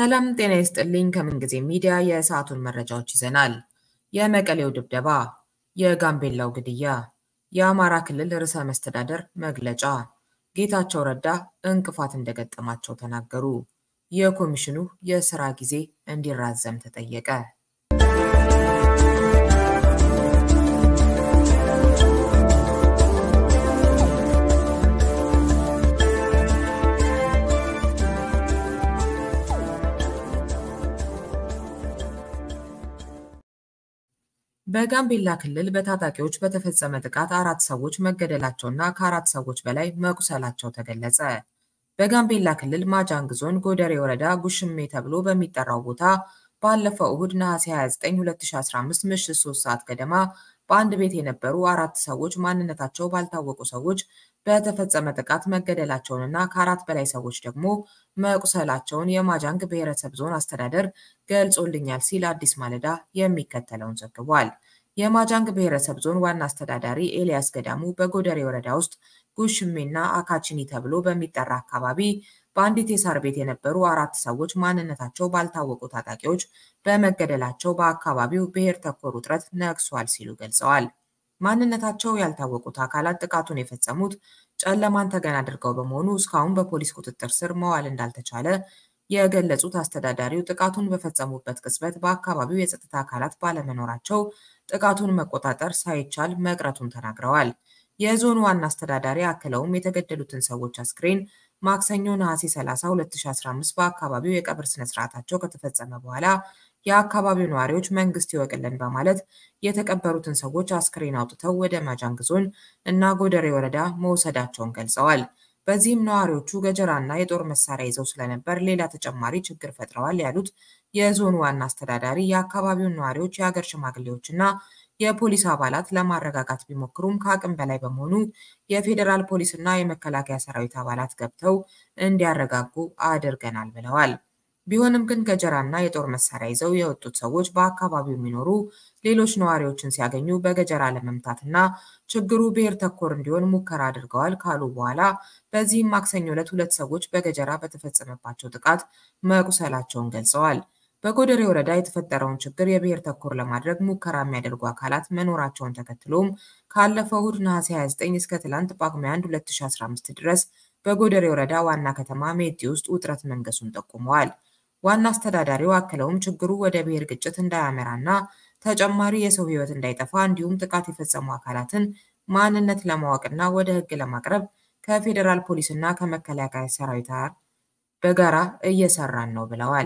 ሰላም ጤና ይስጥልኝ። ከምንጊዜ ሚዲያ የሰዓቱን መረጃዎች ይዘናል። የመቀሌው ድብደባ፣ የጋምቤላው ግድያ፣ የአማራ ክልል ርዕሰ መስተዳደር መግለጫ፣ ጌታቸው ረዳ እንቅፋት እንደገጠማቸው ተናገሩ፣ የኮሚሽኑ የስራ ጊዜ እንዲራዘም ተጠየቀ። በጋምቤላ ክልል በታጣቂዎች በተፈጸመ ጥቃት አራት ሰዎች መገደላቸውና ከአራት ሰዎች በላይ መቁሰላቸው ተገለጸ። በጋምቤላ ክልል ማጃንግ ዞን ጎደሬ ወረዳ ጉሽሜ ተብሎ በሚጠራው ቦታ ባለፈው እሁድ ነሐሴ 29 2015 ምሽት 3 ሰዓት ገደማ በአንድ ቤት የነበሩ አራት ሰዎች ማንነታቸው ባልታወቁ ሰዎች በተፈጸመ ጥቃት መገደላቸውንና ከአራት በላይ ሰዎች ደግሞ መቁሰላቸውን የማጃንግ ብሔረሰብ ዞን አስተዳደር ገልጾልኛል ሲል አዲስ ማለዳ የሚከተለውን ዘግቧል። የማጃንግ ብሔረሰብ ዞን ዋና አስተዳዳሪ ኤልያስ ገዳሙ በጎደሬ ወረዳ ውስጥ ጉሽሜና አካችኒ ተብሎ በሚጠራ አካባቢ በአንዲት የሳር ቤት የነበሩ አራት ሰዎች ማንነታቸው ባልታወቁ ታጣቂዎች በመገደላቸው በአካባቢው ብሔር ተኮር ውጥረት ነግሷል ሲሉ ገልጸዋል። ማንነታቸው ያልታወቁት አካላት ጥቃቱን የፈጸሙት ጨለማን ተገን አድርገው በመሆኑ እስካሁን በፖሊስ ቁጥጥር ስር መዋል እንዳልተቻለ የገለጹት አስተዳዳሪው ጥቃቱን በፈጸሙበት ቅጽበት በአካባቢው የጸጥታ አካላት ባለመኖራቸው ጥቃቱን መቆጣጠር ሳይቻል መቅረቱን ተናግረዋል። የዞኑ ዋና አስተዳዳሪ አክለውም የተገደሉትን ሰዎች አስክሬን ማክሰኞ ነሐሴ 30 2015 በአካባቢው የቀብር ስነስርዓታቸው ከተፈጸመ በኋላ የአካባቢው ነዋሪዎች መንግስት ይወቅልን በማለት የተቀበሩትን ሰዎች አስክሬን አውጥተው ወደ ማጃንግ ዞን እና ጎደሬ ወረዳ መውሰዳቸውን ገልጸዋል። በዚህም ነዋሪዎቹ ገጀራና የጦር መሳሪያ ይዘው ስለነበር ሌላ ተጨማሪ ችግር ፈጥረዋል ያሉት የዞኑ ዋና አስተዳዳሪ የአካባቢውን ነዋሪዎች፣ የሀገር ሽማግሌዎችና የፖሊስ አባላት ለማረጋጋት ቢሞክሩም ከአቅም በላይ በመሆኑ የፌዴራል ፖሊስና የመከላከያ ሰራዊት አባላት ገብተው እንዲያረጋጉ አድርገናል ብለዋል። ቢሆንም ግን ገጀራና የጦር መሳሪያ ይዘው የወጡት ሰዎች በአካባቢው የሚኖሩ ሌሎች ነዋሪዎችን ሲያገኙ በገጀራ ለመምታትና ችግሩ ብሔር ተኮር እንዲሆን ሙከራ አድርገዋል ካሉ በኋላ በዚህም ማክሰኞ ዕለት ሁለት ሰዎች በገጀራ በተፈጸመባቸው ጥቃት መቁሰላቸውን ገልጸዋል። በጎደሬ ወረዳ የተፈጠረውን ችግር የብሔር ተኮር ለማድረግ ሙከራ የሚያደርጉ አካላት መኖራቸውን ተከትሎም ካለፈው እሁድ ነሐሴ 29 እስከ ትላንት ጳጉሜ 1 2015 ድረስ በጎደሬ ወረዳ ዋና ከተማ ሜቲ ውስጥ ውጥረት መንገሱን ጠቁመዋል። ዋና አስተዳዳሪው አክለውም ችግሩ ወደ ብሔር ግጭት እንዳያመራና ተጨማሪ የሰው ሕይወት እንዳይጠፋ እንዲሁም ጥቃት የፈጸሙ አካላትን ማንነት ለማወቅና ወደ ሕግ ለማቅረብ ከፌዴራል ፖሊስና ከመከላከያ ሰራዊት ጋር በጋራ እየሰራን ነው ብለዋል።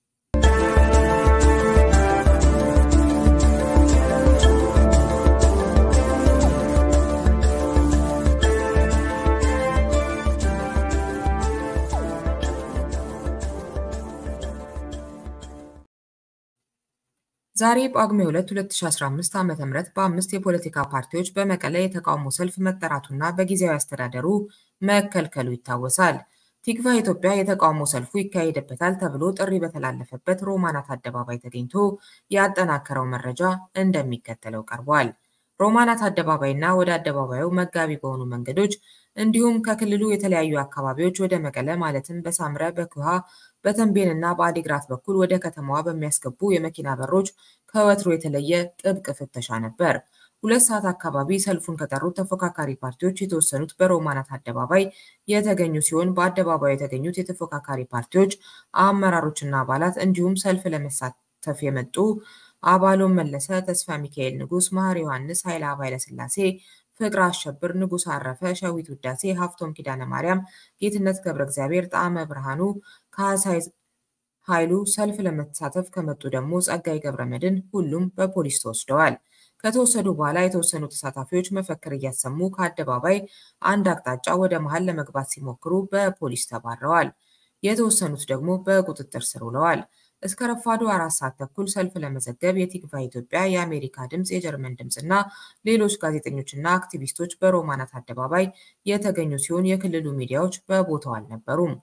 ዛሬ ጳጉሜ 2 2015 ዓ.ም በአምስት የፖለቲካ ፓርቲዎች በመቀለ የተቃውሞ ሰልፍ መጠራቱና በጊዜያዊ አስተዳደሩ መከልከሉ ይታወሳል። ቲክቫ ኢትዮጵያ የተቃውሞ ሰልፉ ይካሄድበታል ተብሎ ጥሪ በተላለፈበት ሮማናት አደባባይ ተገኝቶ ያጠናከረው መረጃ እንደሚከተለው ቀርቧል። ሮማናት አደባባይና ወደ አደባባዩ መጋቢ በሆኑ መንገዶች እንዲሁም ከክልሉ የተለያዩ አካባቢዎች ወደ መቀለ ማለትም በሳምረ፣ በኩሃ፣ በተንቤን እና በአዲግራት በኩል ወደ ከተማዋ በሚያስገቡ የመኪና በሮች ከወትሮ የተለየ ጥብቅ ፍተሻ ነበር። ሁለት ሰዓት አካባቢ ሰልፉን ከጠሩት ተፎካካሪ ፓርቲዎች የተወሰኑት በሮማናት አደባባይ የተገኙ ሲሆን በአደባባዩ የተገኙት የተፎካካሪ ፓርቲዎች አመራሮችና አባላት እንዲሁም ሰልፍ ለመሳተፍ የመጡ አባሎም መለሰ፣ ተስፋ ሚካኤል ንጉስ፣ መሐር ዮሐንስ፣ ኃይለአብ ኃይለሥላሴ፣ ፍቅር አሸብር፣ ንጉስ አረፈ፣ ሸዊት ውዳሴ፣ ሀፍቶም ኪዳነ ማርያም፣ ጌትነት ገብረ እግዚአብሔር፣ ጣዕመ ብርሃኑ፣ ካህሳይ ኃይሉ ሰልፍ ለመሳተፍ ከመጡ ደግሞ ጸጋይ ገብረ መድን ሁሉም በፖሊስ ተወስደዋል። ከተወሰዱ በኋላ የተወሰኑ ተሳታፊዎች መፈክር እያሰሙ ከአደባባይ አንድ አቅጣጫ ወደ መሃል ለመግባት ሲሞክሩ በፖሊስ ተባረዋል። የተወሰኑት ደግሞ በቁጥጥር ስር ውለዋል። እስከ ረፋዱ አራት ሰዓት ተኩል ሰልፍ ለመዘገብ የቲክቫ ኢትዮጵያ፣ የአሜሪካ ድምፅ፣ የጀርመን ድምፅ እና ሌሎች ጋዜጠኞችና አክቲቪስቶች በሮማናት አደባባይ የተገኙ ሲሆን የክልሉ ሚዲያዎች በቦታው አልነበሩም።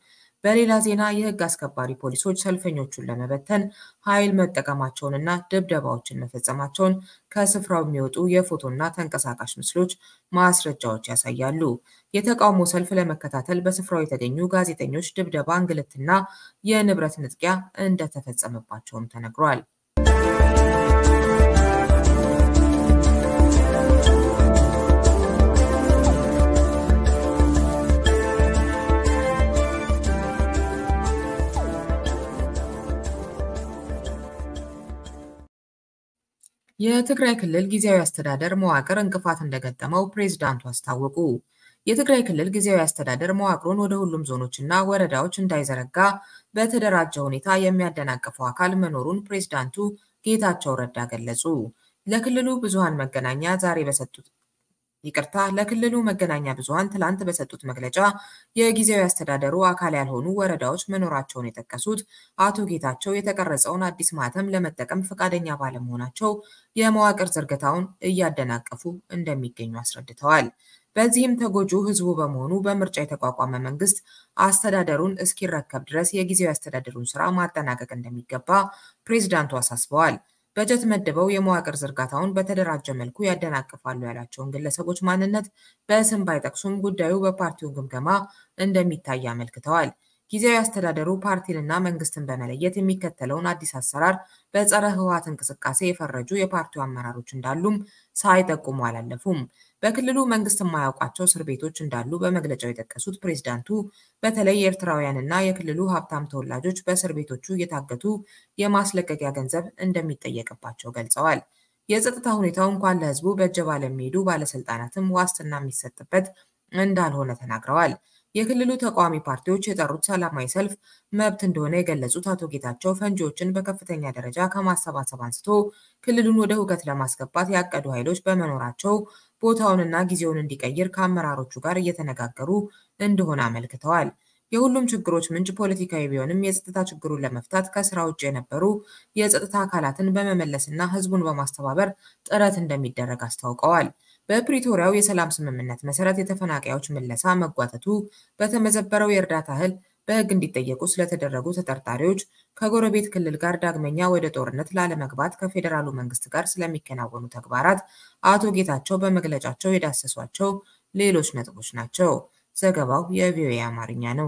በሌላ ዜና የህግ አስከባሪ ፖሊሶች ሰልፈኞቹን ለመበተን ኃይል መጠቀማቸውንና ድብደባዎችን መፈጸማቸውን ከስፍራው የሚወጡ የፎቶና ተንቀሳቃሽ ምስሎች ማስረጃዎች ያሳያሉ። የተቃውሞ ሰልፍ ለመከታተል በስፍራው የተገኙ ጋዜጠኞች ድብደባ፣ እንግልትና የንብረት ንጥቂያ እንደተፈጸመባቸውም ተነግሯል። የትግራይ ክልል ጊዜያዊ አስተዳደር መዋቅር እንቅፋት እንደገጠመው ፕሬዝዳንቱ አስታወቁ። የትግራይ ክልል ጊዜያዊ አስተዳደር መዋቅሩን ወደ ሁሉም ዞኖችና ወረዳዎች እንዳይዘረጋ በተደራጀ ሁኔታ የሚያደናቅፈው አካል መኖሩን ፕሬዝዳንቱ ጌታቸው ረዳ ገለጹ። ለክልሉ ብዙሃን መገናኛ ዛሬ በሰጡት ይቅርታ ለክልሉ መገናኛ ብዙሃን ትላንት በሰጡት መግለጫ የጊዜያዊ አስተዳደሩ አካል ያልሆኑ ወረዳዎች መኖራቸውን የጠቀሱት አቶ ጌታቸው የተቀረጸውን አዲስ ማህተም ለመጠቀም ፈቃደኛ ባለመሆናቸው የመዋቅር ዝርገታውን እያደናቀፉ እንደሚገኙ አስረድተዋል። በዚህም ተጎጂው ህዝቡ በመሆኑ በምርጫ የተቋቋመ መንግስት አስተዳደሩን እስኪረከብ ድረስ የጊዜያዊ አስተዳደሩን ስራ ማጠናቀቅ እንደሚገባ ፕሬዝዳንቱ አሳስበዋል። በጀት መድበው የመዋቅር ዝርጋታውን በተደራጀ መልኩ ያደናቅፋሉ ያላቸውን ግለሰቦች ማንነት በስም ባይጠቅሱም ጉዳዩ በፓርቲው ግምገማ እንደሚታይ አመልክተዋል። ጊዜያዊ አስተዳደሩ ፓርቲንና መንግስትን በመለየት የሚከተለውን አዲስ አሰራር በጸረ ህወሓት እንቅስቃሴ የፈረጁ የፓርቲው አመራሮች እንዳሉም ሳይጠቁሙ አላለፉም። በክልሉ መንግስት የማያውቃቸው እስር ቤቶች እንዳሉ በመግለጫው የጠቀሱት ፕሬዝዳንቱ በተለይ የኤርትራውያንና የክልሉ ሀብታም ተወላጆች በእስር ቤቶቹ እየታገቱ የማስለቀቂያ ገንዘብ እንደሚጠየቅባቸው ገልጸዋል። የጸጥታ ሁኔታው እንኳን ለህዝቡ በእጀባ ለሚሄዱ ባለስልጣናትም ዋስትና የሚሰጥበት እንዳልሆነ ተናግረዋል። የክልሉ ተቃዋሚ ፓርቲዎች የጠሩት ሰላማዊ ሰልፍ መብት እንደሆነ የገለጹት አቶ ጌታቸው ፈንጂዎችን በከፍተኛ ደረጃ ከማሰባሰብ አንስቶ ክልሉን ወደ ሁከት ለማስገባት ያቀዱ ኃይሎች በመኖራቸው ቦታውንና ጊዜውን እንዲቀይር ከአመራሮቹ ጋር እየተነጋገሩ እንደሆነ አመልክተዋል። የሁሉም ችግሮች ምንጭ ፖለቲካዊ ቢሆንም የጸጥታ ችግሩን ለመፍታት ከስራ ውጭ የነበሩ የጸጥታ አካላትን በመመለስና ህዝቡን በማስተባበር ጥረት እንደሚደረግ አስታውቀዋል። በፕሪቶሪያው የሰላም ስምምነት መሰረት የተፈናቃዮች ምለሳ መጓተቱ፣ በተመዘበረው የእርዳታ እህል በህግ እንዲጠየቁ ስለተደረጉ ተጠርጣሪዎች፣ ከጎረቤት ክልል ጋር ዳግመኛ ወደ ጦርነት ላለመግባት ከፌዴራሉ መንግስት ጋር ስለሚከናወኑ ተግባራት አቶ ጌታቸው በመግለጫቸው የዳሰሷቸው ሌሎች ነጥቦች ናቸው። ዘገባው የቪኦኤ አማርኛ ነው።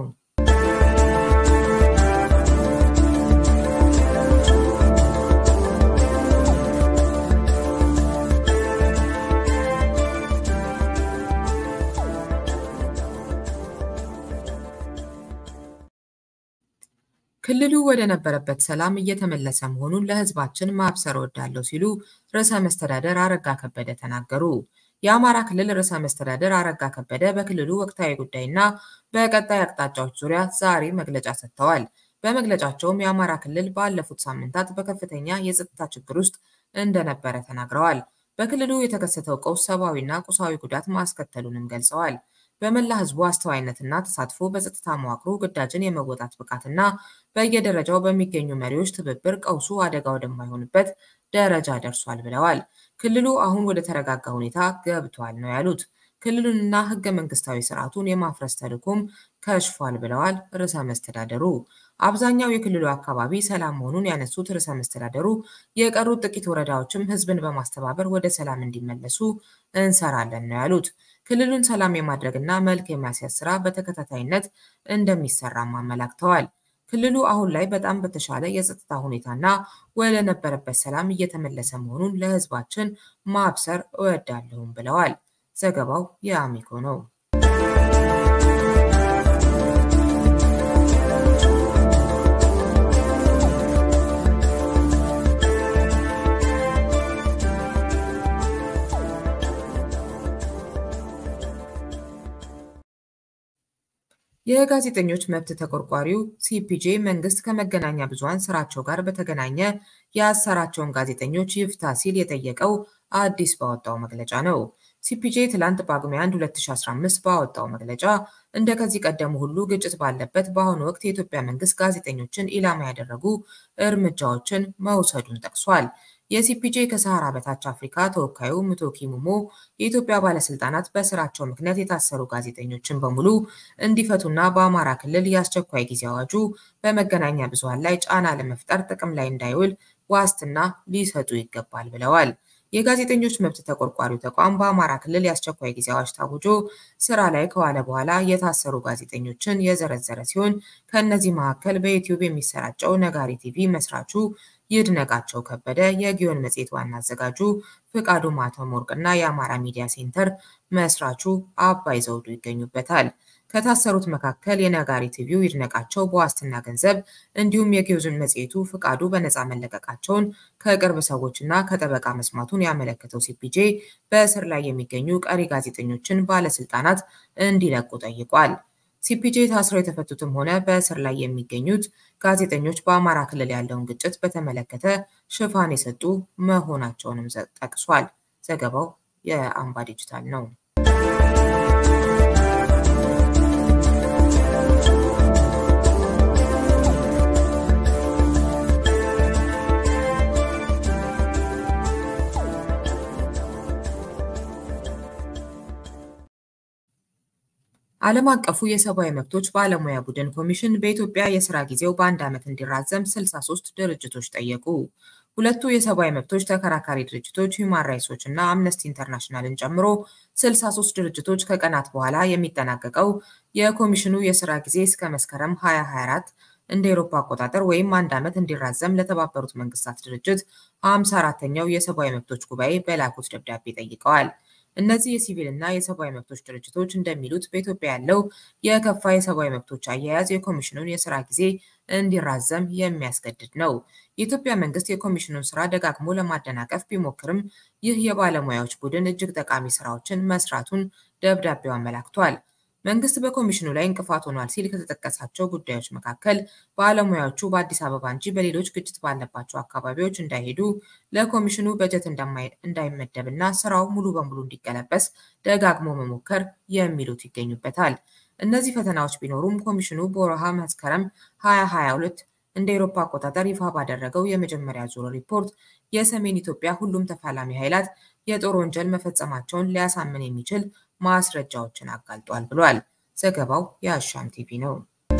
ክልሉ ወደ ነበረበት ሰላም እየተመለሰ መሆኑን ለህዝባችን ማብሰር እወዳለሁ ሲሉ ርዕሰ መስተዳደር አረጋ ከበደ ተናገሩ። የአማራ ክልል ርዕሰ መስተዳደር አረጋ ከበደ በክልሉ ወቅታዊ ጉዳይና በቀጣይ አቅጣጫዎች ዙሪያ ዛሬ መግለጫ ሰጥተዋል። በመግለጫቸውም የአማራ ክልል ባለፉት ሳምንታት በከፍተኛ የጸጥታ ችግር ውስጥ እንደነበረ ተናግረዋል። በክልሉ የተከሰተው ቀውስ ሰብአዊና ቁሳዊ ጉዳት ማስከተሉንም ገልጸዋል። በመላ ህዝቡ አስተዋይነትና ተሳትፎ በጸጥታ መዋቅሩ ግዳጅን የመወጣት ብቃትና በየደረጃው በሚገኙ መሪዎች ትብብር ቀውሱ አደጋ ወደማይሆንበት ደረጃ ደርሷል ብለዋል። ክልሉ አሁን ወደ ተረጋጋ ሁኔታ ገብቷል ነው ያሉት። ክልሉንና ህገ መንግስታዊ ስርዓቱን የማፍረስ ተልዕኮም ከሽፏል ብለዋል ርዕሰ መስተዳደሩ። አብዛኛው የክልሉ አካባቢ ሰላም መሆኑን ያነሱት ርዕሰ መስተዳደሩ የቀሩት ጥቂት ወረዳዎችም ህዝብን በማስተባበር ወደ ሰላም እንዲመለሱ እንሰራለን ነው ያሉት። ክልሉን ሰላም የማድረግና መልክ የማስያዝ ስራ በተከታታይነት እንደሚሰራም አመላክተዋል። ክልሉ አሁን ላይ በጣም በተሻለ የጸጥታ ሁኔታና ወደ ነበረበት ሰላም እየተመለሰ መሆኑን ለህዝባችን ማብሰር እወዳለሁም ብለዋል። ዘገባው የአሚኮ ነው። የጋዜጠኞች መብት ተቆርቋሪው ሲፒጄ መንግስት ከመገናኛ ብዙሃን ስራቸው ጋር በተገናኘ ያሰራቸውን ጋዜጠኞች ይፍታ ሲል የጠየቀው አዲስ ባወጣው መግለጫ ነው። ሲፒጄ ትላንት ጳጉሜ 1 2015 ባወጣው መግለጫ እንደ ከዚህ ቀደሙ ሁሉ ግጭት ባለበት በአሁኑ ወቅት የኢትዮጵያ መንግስት ጋዜጠኞችን ኢላማ ያደረጉ እርምጃዎችን መውሰዱን ጠቅሷል። የሲፒጄ ከሰሃራ በታች አፍሪካ ተወካዩ ሙቶኪ ሙሞ የኢትዮጵያ ባለስልጣናት በስራቸው ምክንያት የታሰሩ ጋዜጠኞችን በሙሉ እንዲፈቱና በአማራ ክልል የአስቸኳይ ጊዜ አዋጁ በመገናኛ ብዙሃን ላይ ጫና ለመፍጠር ጥቅም ላይ እንዳይውል ዋስትና ሊሰጡ ይገባል ብለዋል። የጋዜጠኞች መብት ተቆርቋሪው ተቋም በአማራ ክልል የአስቸኳይ ጊዜ አዋጅ ታውጆ ስራ ላይ ከዋለ በኋላ የታሰሩ ጋዜጠኞችን የዘረዘረ ሲሆን ከእነዚህ መካከል በዩቲዩብ የሚሰራጨው ነጋሪ ቲቪ መስራቹ ይድነቃቸው ከበደ፣ የጊዮን መጽሔት ዋና አዘጋጁ ፍቃዱ ማተም ወርቅና የአማራ ሚዲያ ሴንተር መስራቹ አባይ ዘውዱ ይገኙበታል። ከታሰሩት መካከል የነጋሪ ቲቪው ይድነቃቸው በዋስትና ገንዘብ እንዲሁም የጊዮን መጽሔቱ ፍቃዱ በነፃ መለቀቃቸውን ከቅርብ ሰዎችና ከጠበቃ መስማቱን ያመለከተው ሲፒጄ በእስር ላይ የሚገኙ ቀሪ ጋዜጠኞችን ባለስልጣናት እንዲለቁ ጠይቋል። ሲፒጄ ታስረው የተፈቱትም ሆነ በእስር ላይ የሚገኙት ጋዜጠኞች በአማራ ክልል ያለውን ግጭት በተመለከተ ሽፋን የሰጡ መሆናቸውንም ጠቅሷል። ዘገባው የአምባ ዲጂታል ነው። ዓለም አቀፉ የሰብአዊ መብቶች ባለሙያ ቡድን ኮሚሽን በኢትዮጵያ የስራ ጊዜው በአንድ ዓመት እንዲራዘም 63 ድርጅቶች ጠየቁ። ሁለቱ የሰብአዊ መብቶች ተከራካሪ ድርጅቶች ሂውማን ራይትስ ዎች እና አምነስቲ ኢንተርናሽናልን ጨምሮ 63 ድርጅቶች ከቀናት በኋላ የሚጠናቀቀው የኮሚሽኑ የስራ ጊዜ እስከ መስከረም 2024 እንደ ኤሮፓ አቆጣጠር ወይም አንድ ዓመት እንዲራዘም ለተባበሩት መንግስታት ድርጅት 54ተኛው የሰብአዊ መብቶች ጉባኤ በላኩት ደብዳቤ ጠይቀዋል። እነዚህ የሲቪል እና የሰብአዊ መብቶች ድርጅቶች እንደሚሉት በኢትዮጵያ ያለው የከፋ የሰብአዊ መብቶች አያያዝ የኮሚሽኑን የስራ ጊዜ እንዲራዘም የሚያስገድድ ነው። የኢትዮጵያ መንግስት የኮሚሽኑን ስራ ደጋግሞ ለማደናቀፍ ቢሞክርም ይህ የባለሙያዎች ቡድን እጅግ ጠቃሚ ስራዎችን መስራቱን ደብዳቤው አመላክቷል። መንግስት በኮሚሽኑ ላይ እንቅፋት ሆኗል ሲል ከተጠቀሳቸው ጉዳዮች መካከል ባለሙያዎቹ በአዲስ አበባ እንጂ በሌሎች ግጭት ባለባቸው አካባቢዎች እንዳይሄዱ ለኮሚሽኑ በጀት እንዳይመደብና ስራው ሙሉ በሙሉ እንዲቀለበስ ደጋግሞ መሞከር የሚሉት ይገኙበታል። እነዚህ ፈተናዎች ቢኖሩም ኮሚሽኑ በወርሃ መስከረም 2022 እንደ ኤሮፓ አቆጣጠር ይፋ ባደረገው የመጀመሪያ ዙር ሪፖርት የሰሜን ኢትዮጵያ ሁሉም ተፋላሚ ኃይላት የጦር ወንጀል መፈጸማቸውን ሊያሳምን የሚችል ማስረጃዎችን አጋልጧል ብሏል። ዘገባው የአሻም ቲቪ ነው።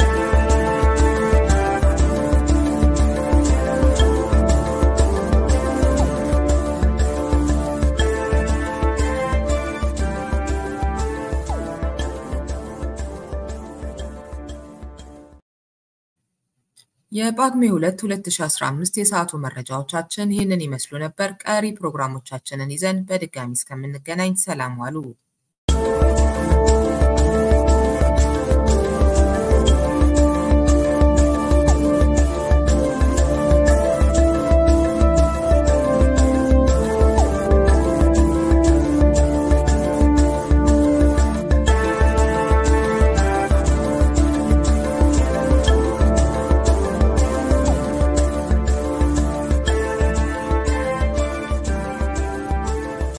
የጳጉሜ 2 2015 የሰዓቱ መረጃዎቻችን ይህንን ይመስሉ ነበር። ቀሪ ፕሮግራሞቻችንን ይዘን በድጋሚ እስከምንገናኝ ሰላም ዋሉ።